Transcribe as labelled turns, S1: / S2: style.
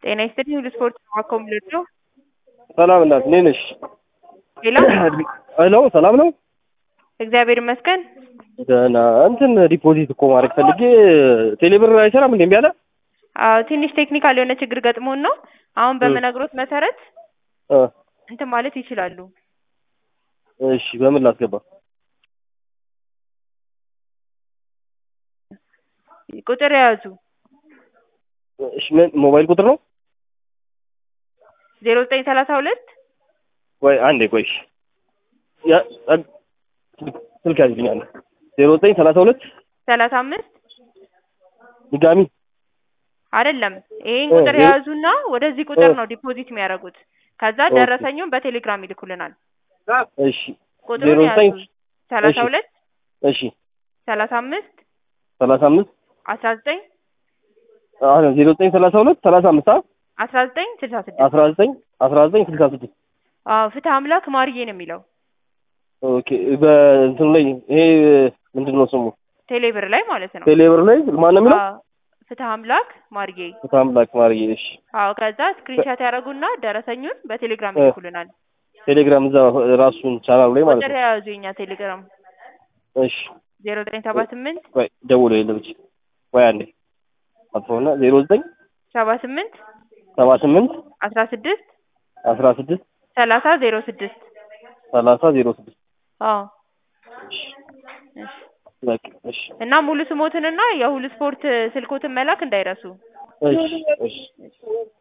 S1: ጤና ይስጥልኝ ሁሉ ስፖርት ዋኮም ልጆ
S2: ሰላም እናት እንዴት ነሽ?
S1: ሌላ
S2: ሄሎ ሰላም ነው?
S1: እግዚአብሔር ይመስገን።
S2: ደህና እንትን ዲፖዚት እኮ ማድረግ ፈልጌ ቴሌብር አይሰራም እንዴ እምቢ አለ?
S1: አዎ ትንሽ ቴክኒካል የሆነ ችግር ገጥሞን ነው። አሁን በምነግሮት መሰረት
S2: እ
S1: እንትን ማለት ይችላሉ።
S2: እሺ በምን ላስገባ?
S1: ቁጥር የያዙ
S2: እሺ ምን ሞባይል ቁጥር ነው?
S1: ዜሮ ዘጠኝ ሰላሳ ሁለት
S2: ወይ አንዴ ቆይ እሺ ያ አ- ስልክ ያዝልኛል ዜሮ ዘጠኝ ሰላሳ ሁለት
S1: ሰላሳ አምስት
S2: ድጋሚ
S1: አይደለም ይሄን
S2: እ
S1: ቁጥር
S2: ዜሮ-
S1: የያዙና ወደዚህ ቁጥር
S2: እ
S1: ነው ዲፖዚት የሚያደርጉት። ከዛ
S2: ኦኬ።
S1: ደረሰኙን በቴሌግራም ይልኩልናል።
S2: እሺ
S1: ቁጥሩን
S2: ዜሮ ዘጠኝ
S1: ያዙ ሰላሳ
S2: እሺ
S1: ሁለት
S2: እሺ
S1: ሰላሳ አምስት
S2: ሰላሳ አምስት
S1: አስራ ዘጠኝ
S2: አሁን ዜሮ ዘጠኝ ሰላሳ ሁለት ሰላሳ አምስት አ-
S1: አስራ ዘጠኝ ስልሳ ስድስት
S2: አስራ ዘጠኝ አስራ ዘጠኝ ስልሳ ስድስት
S1: አዎ ፍትህ አምላክ ማርዬ ነው የሚለው
S2: ኦኬ በእንትኑ ላይ ይሄ ምንድን ነው ስሙ
S1: ቴሌብር ላይ ማለት ነው።
S2: ቴሌብር ላይ ማን ነው የሚለው?
S1: አዎ ፍትህ አምላክ ማርዬ
S2: ታምላክ ማርዬ እሺ
S1: አዎ ከዛ ስክሪንሻት ያደረጉና ደረሰኙን በቴሌግራም
S2: እ
S1: ይልኩልናል።
S2: ቴሌግራም እዛ ራሱን ቻናሉ ላይ ማለት
S1: ቁጥር
S2: ነው።
S1: የያዙ የኛ ቴሌግራም
S2: እሺ
S1: ዜሮ ዘጠኝ ሰባ ስምንት
S2: ወይ ደውሎ የለም እቺ ወይ አንዴ አጥፎና ዜሮ ዘጠኝ
S1: ሰባ ስምንት
S2: ሰባ ስምንት
S1: አስራ ስድስት
S2: አስራ ስድስት
S1: ሰላሳ ዜሮ ስድስት
S2: ሰላሳ ዜሮ ስድስት
S1: አዎ
S2: እሺ
S1: እሺ።
S2: በቃ እሺ
S1: እና ሙሉ ስሞትንና የሁሉ ስፖርት ስልኮትን መላክ እንዳይረሱ።
S2: እሺ እሺ